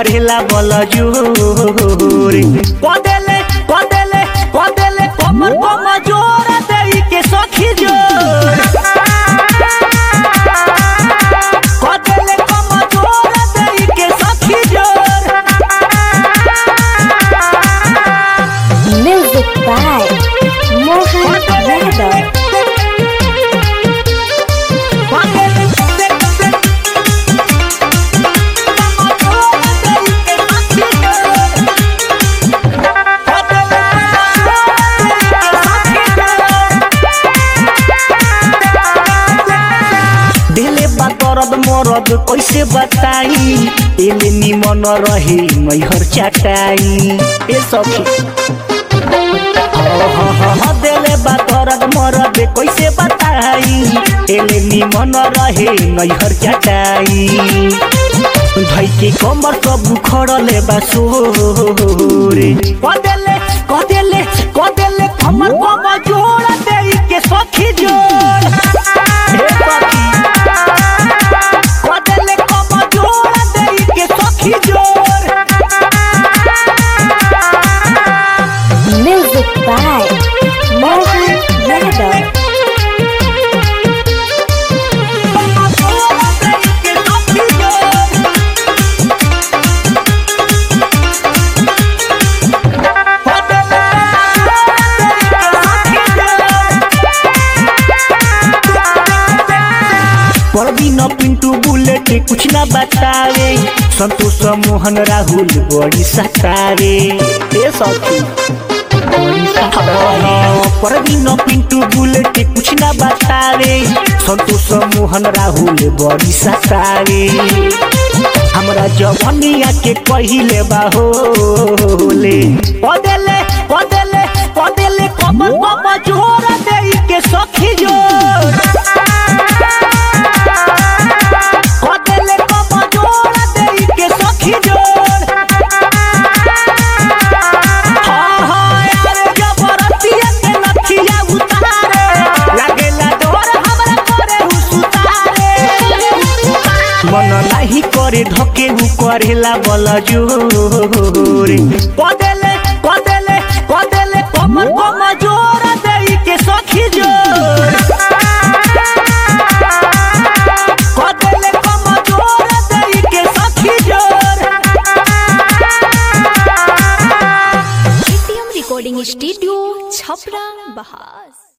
करेला बल जोर कदेले कदेले कदेले कमर कम जोर देई के सखी जोर कदेले कम जोर देई के सखी जोर Music by Mohan Yadav. दिले बा दर्द मरद कैसे बताई एले निमन रहे मैहर चाटाई ए सखी दिले बा दर्द मरद कैसे बताई एले निमन रहे मैहर चाटाई भाई के कमर सब खड़ले बा सोरे कदेले कदेले कदेले कमर कम जोड़ दे के सखी जोड़ हे सखी कदेले कम जोड़ दे के सखी जोड़ Music by Mohan Yadav. Parveen Pintu bullet कुछ ना बतावे संतोष मोहन राहुल बड़ी सतावे ए सखी परवीन पिंटू बुलेट कुछ ना बतावे संतोष मोहन राहुल बड़ी सतावे हमरा जवनिया के पहिले बाहोले पदेले पदेले पदेले कमर कम जोर देई के सखी जोर पदेले कम जोर देई के सखी जोर हाँ हाँ यार जबरतिया के नथिया उतारे लागेला डोर हमरा करे हुसुतारे मन नाही करे ढके उ करेला बल जोरे कदेले कदेले कदेले कमर कम जोर देई के सखी जोर कदेले कम जोर देई के सखी जोर एटीएम रिकॉर्डिंग स्टूडियो छपरा बहास